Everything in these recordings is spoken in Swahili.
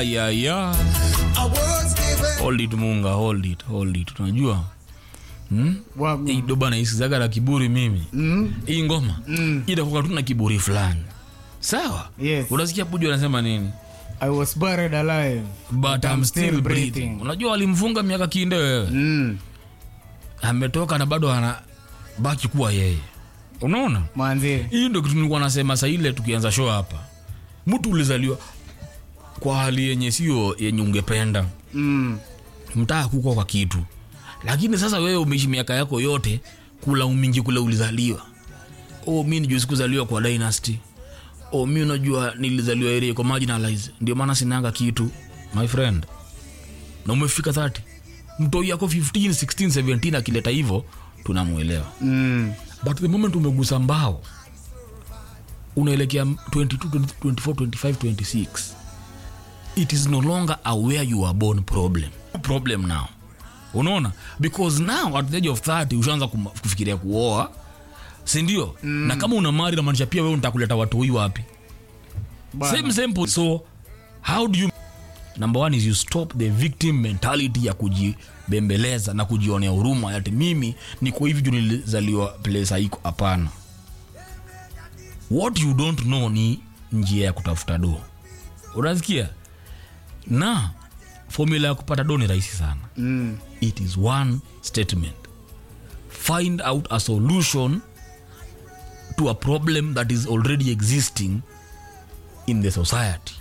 ayaya hold it munga hold it hold it unajua hmm? Wangu. hii doba naisizaga na kiburi mimi Mm. hii ngoma Mm. itakuwa tu na kiburi fulani sawa Yes. unasikia puju anasema nini I was buried alive. but I'm still breathing unajua walimfunga miaka kinde wewe Mm. ametoka na bado ana baki kuwa yeye unaona Manzi. hii ndo kitu nilikuwa nasema saa ile tukianza show hapa mtu ulizaliwa kwa hali yenye sio yenye ungependa Mm. mtaa kukwa kwa kitu lakini sasa wewe umeishi miaka yako yote kula umingi kule ulizaliwa oh, mi nijua sikuzaliwa kwa dynasty oh, mi unajua nilizaliwa area kwa marginalize ndio maana sinanga kitu my friend na umefika 30 mtoi yako 15 16 17 akileta hivyo tunamwelewa Mm. but the moment umegusa mbao unaelekea 22 24 25 26 it is no longer a where you are born problem problem now unaona because now at the age of 30 ushaanza kuma- kufikiria kuoa sindio mm. na kama una mari namaanisha pia wewe nitakuleta watu hii wapi Bana. same same po- so how do you number one is you stop the victim mentality ya kujibembeleza na kujionea huruma ati mimi niko hivi juu nilizaliwa place haiko hapana what you don't know ni njia ya kutafuta do unasikia na formula ya kupata do ni rahisi sana Mm. it is one statement find out a solution to a problem that is already existing in the society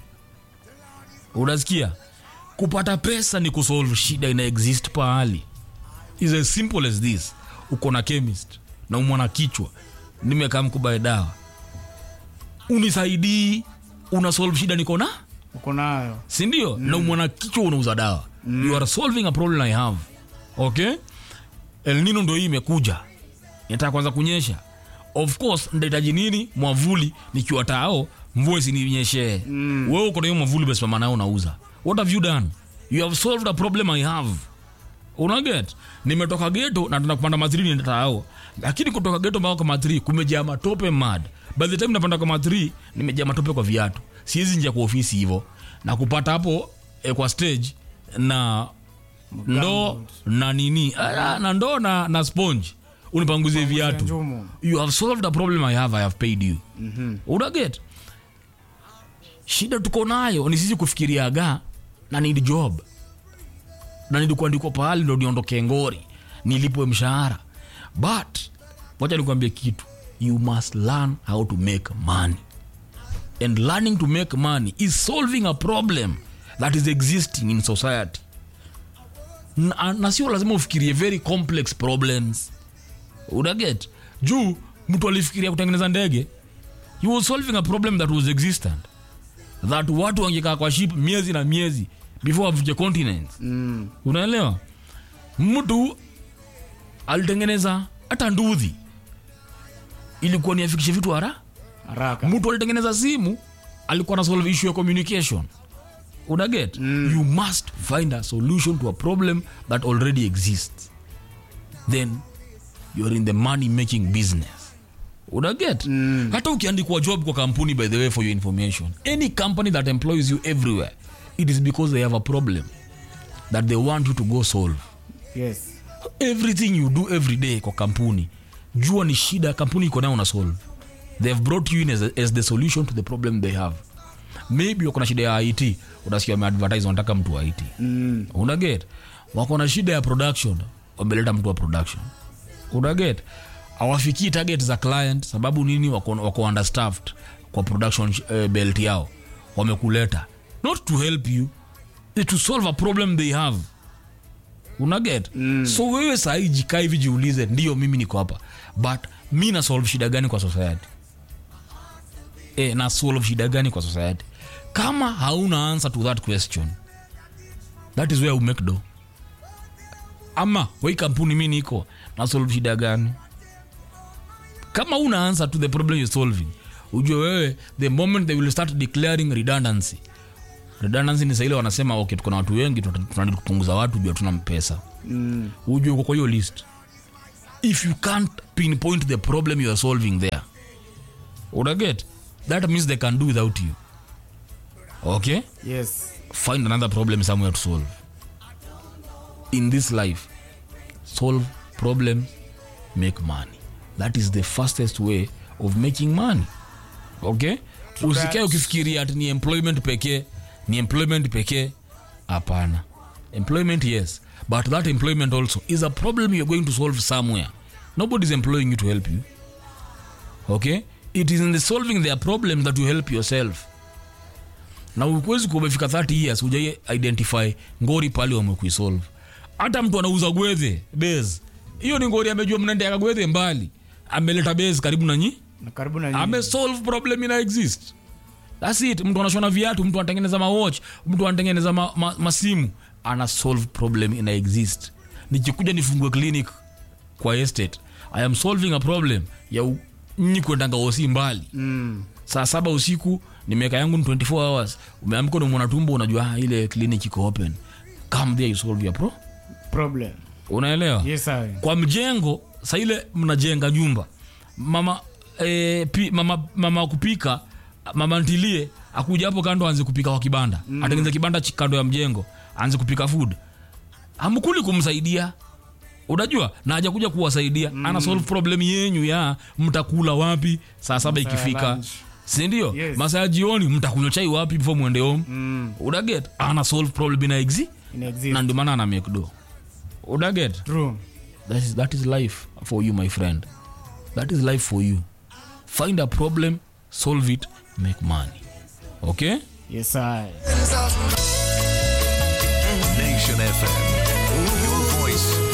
unasikia kupata pesa ni kusolve shida ina exist pahali is as simple as this uko na chemist na umwana kichwa nimekaa mkubae dawa unisaidii una solve shida niko na Uko nayo. sindio mm. na umwana kichwa unauza dawa mm. you are solving a problem i have okay elnino ndo hii imekuja inataka kwanza kunyesha of course ndahitaji nini mwavuli nikiwa tao mvua isininyeshee mm. wewe uko na hiyo mwavuli besimama nayo unauza what have you done you have solved a problem i have unaget nimetoka geto na tuna kupanda matri nienda tao lakini kutoka geto mpaka kwa matri kumejaa matope mad by the time napanda kwa matri nimejaa matope kwa viatu siwezi njia kwa ofisi hivyo na kupata hapo eh, kwa stage na ndoo na nini ah, na ndoo na, na sponge unipanguzie viatu Njumu. you have solved a problem i have i have paid you mm-hmm. unaget shida tuko nayo ni sisi kufikiriaga na need job na nilikuandikwa pahali ndo niondoke ngori nilipwe mshahara but wacha nikuambie kitu you must learn how to make money and learning to make money is solving a problem that is existing in society na, na sio lazima ufikirie very complex problems unaget juu mtu alifikiria kutengeneza ndege he was solving a problem that was existent that watu wangekaa kwa ship miezi na miezi before wavuke continents Mm. unaelewa mtu alitengeneza hata ndudhi ilikuwa ni afikishe vitu hara Haraka. mtu alitengeneza simu alikuwa na solve issue ya communication unaget mm. you must find a solution to a problem that already exists then you're in the money making business unaget mm. hata ukiandikwa job kwa kampuni by the way for your information any company that employs you everywhere it is because they have a problem that they want you to go solve Yes. everything you do every day kwa kampuni jua ni shida kampuni iko nayo una solve they have brought you in as, as the solution to the problem they have maybe wako na shida ya it unasikia wameadvertise wanataka mtu wa it Mm. unaget wako na shida ya production wameleta mtu wa production unaget awafikii target za client sababu nini wako, wako understaffed kwa production uh, belt yao wamekuleta not to help you is to solve a problem they have unaget mm. so wewe sahii jikaa hivi jiulize ndio mimi niko hapa but mi na solve shida gani kwa society e, na solve shida gani kwa society kama hauna answer to that question that is where you make do ama wei kampuni mi niko na solve shida gani kama una answer to the problem you're solving ujue wewe the moment they will start declaring redundancy redundancy ni saile wanasema okay tuko na watu wengi tuna- tunanidi kupunguza watu juu hatuna pesa Mm. ujue uko kwa hiyo list if you can't pinpoint the problem you are solving there unaget that means they can do without you okay yes find another problem somewhere to solve in this life solve problem make money that is the fastest way of making money okay usikae that. ukifikiria ati ni employment pekee ni employment pekee hapana employment yes but that employment also is a problem you're going to solve somewhere nobody is employing you to help you okay it is in the solving their problem that you help yourself na ukuwezi kuwa umefika 30 years ujai identify ngori pale wamekuisolve hata mtu anauza gwedhe base hiyo ni ngori amejua mnaendeka gwedhe mbali ameleta base karibu na nyi na karibu na nyinyi. amesolve problem ina exist thats it mtu anashona viatu mtu anatengeneza mawatch mtu anatengeneza ma, ma, masimu ana solve problem ina exist nikikuja nifungue clinic kwa estate i am solving a problem ya u- nyi kuendanga osi mbali mm. saa saba usiku nimeweka yangu ni 24 hours umeamka unamwona tumbo unajua ah, ile clinic iko open come there you solve your pro problem unaelewa yes I. kwa mjengo sa ile mnajenga nyumba mama e, pi, mama, mama kupika mama ntilie akuja hapo kando aanze kupika kwa kibanda mm. atengeneza kibanda chi- kando ya mjengo aanze kupika food hamkuli kumsaidia unajua na hajakuja kuwasaidia mm. ana solve problem yenyu ya mtakula wapi saa saba Masaa ya ikifika lunch. sindio Yes. masaa ya jioni mtakunywa chai wapi before mwende home mm. udaget ana solve problem ina exi ina na exist ndio maana ana make do udaget true that is, that is life for you my friend that is life for you find a problem solve it make money okay yes I. Nation FM. Your voice,